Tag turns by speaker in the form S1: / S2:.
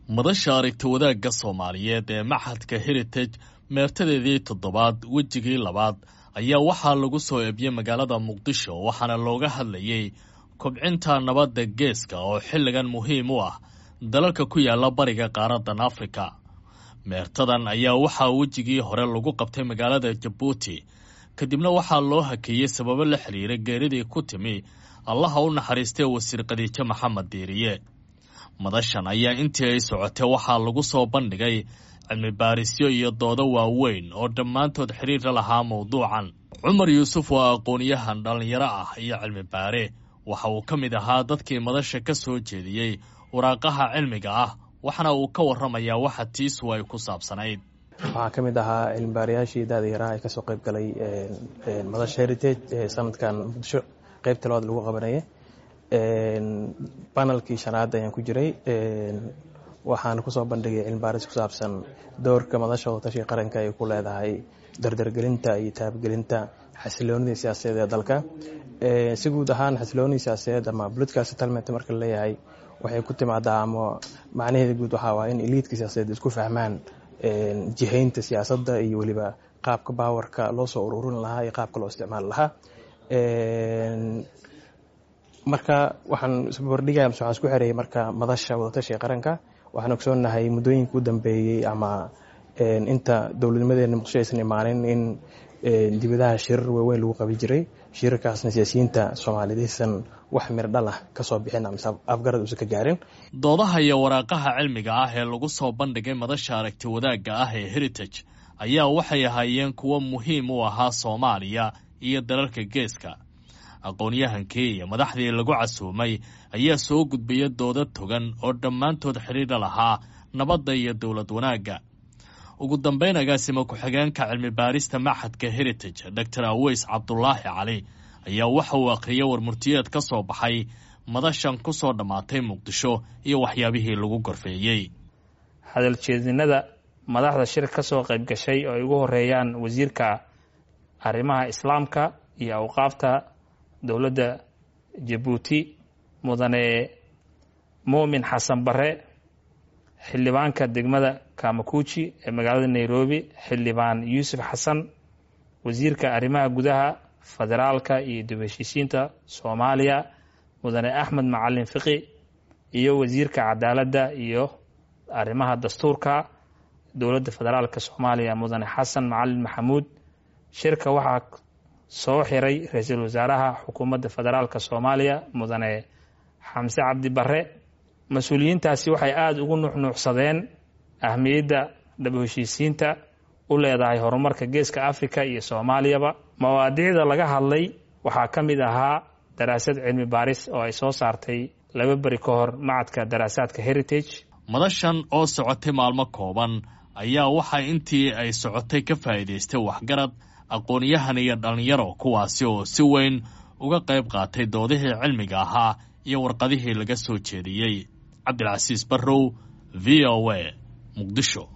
S1: madasha aragti wadaagga soomaaliyeed ee maxadka heritage meertadeedii toddobaad wejigii labaad ayaa waxaa lagu soo eebiyey magaalada muqdisho waxaana looga hadlayey kobcinta nabadda geeska oo xilligan muhiim u ah dalalka ku yaala bariga qaaradan afrika meertadan ayaa waxaa wejigii hore lagu qabtay magaalada jabuuti kadibna waxaa loo hakeeyey sababo la xiriira geeridii ku timi allaha u naxariistay wasiir khadiijo maxamed diiriye madashan ayaa intii ay socotay waxaa lagu soo bandhigay cilmi baarisyo iyo doodo waaweyn oo dhammaantood xiriirla lahaa mawduucan cumar yuusuf waa aqoon-yahan dhallinyaro ah iyo cilmi baare waxa uu ka mid ahaa dadkii madasha ka soo jeediyey waraaqaha cilmiga ah waxaana uu ka warramayaa waxa tiisu ay ku saabsanayd
S2: waxaa ka mid ahaa cilmibaarayaashii daada yaraa ee kasoo qayb galay madasha heritage ee sanadkan muqdisho qeybta labaad lagu qabanaya banalkii shanaad ayaan ku jiray waxaana kusoo bandhigay cilmibaaris ku saabsan doorka madasha wadatashiga qaranka ay ku leedahay dardargelinta iyo taabgelinta xasiloonidii siyaasadeed ee dalka si guud ahaan xasiloonidii siyaasadeed ama political settlement marka laleeyahay waxay ku timaadaa ama macnaheeda guud waxaa waa in eliidka siyaasadeed isku fahmaan jihaynta siyaasadda iyo weliba qaabka baawarka loo soo ururin lahaa iyo qaabka loo isticmaali lahaa marka waxaan isbarbardhigaya mase waxaan isku xereeyay marka madasha wadatashiga qaranka waxaan ogsoonahay muddooyinka u dambeeyey ama inta dowladnimadeena muqdisho aysan imaanin in dibadaha shirar waaweyn lagu qabi jiray shirarkaasna siyaasiyiinta soomaaliyeed aysan wax mir dhal ah kasoo bixin mise afgarad uusan ka gaarin
S1: doodaha iyo waraaqaha cilmiga ah ee lagu soo bandhigay madasha aragti wadaagga ah ee heritage ayaa waxay ahaayeen kuwo muhiim u ahaa soomaaliya iyo dalalka geeska aqoon-yahankii iyo madaxdii lagu casuumay ayaa soo gudbaya doodo togan oo dhammaantood xidhiidha lahaa nabadda iyo dowlad wanaagga ugu dambayn agaasima ku-xigeenka cilmi baarista maxadka heritage doctor aweys cabdulaahi cali ayaa waxa uu akhriyay warmurtiyeed ka soo baxay madashan ku soo dhammaatay muqdisho iyo waxyaabihii lagu gorfeeyey
S3: hadaljeedinada madaxda shir ka soo qayb gashay oo ay ugu horeeyaan wasiirka arrimaha islaamka iyo awqaafta dowladda jabuuti mudane muumin xasan bare xildhibaanka degmada kamakuuji ee magaalada nairobi xildhibaan yuusuf xasan wasiirka arrimaha gudaha federaalka iyo dib heshiisiinta soomaaliya mudane axmed macalin fiqi iyo wasiirka cadaaladda iyo arrimaha dastuurka dowladda federaalka soomaaliya mudane xasan macalin maxamuud shirka waxaa soo xiray ra-iisul wasaaraha xukuumadda federaalka soomaaliya mudane xamse cabdi bare mas-uuliyiintaasi waxay aada ugu nuuxnuuxsadeen ahmiyadda dhab heshiisiinta u leedahay horumarka geeska africa iyo soomaaliyaba mawaadiicda laga hadlay waxaa ka mid ahaa daraasad cilmi baaris oo ay soo saartay laba beri ka hor macadka daraasaadka heritage
S1: madashan oo socotay maalmo kooban ayaa waxaa intii ay socotay ka faa'iidaystay waxgarad aqoon-yahan iyo dhallinyaro kuwaasi oo si weyn uga qayb qaatay doodihii cilmiga ahaa iyo warqadihii laga soo jeediyey cabdilcasiis barrow v o a muqdisho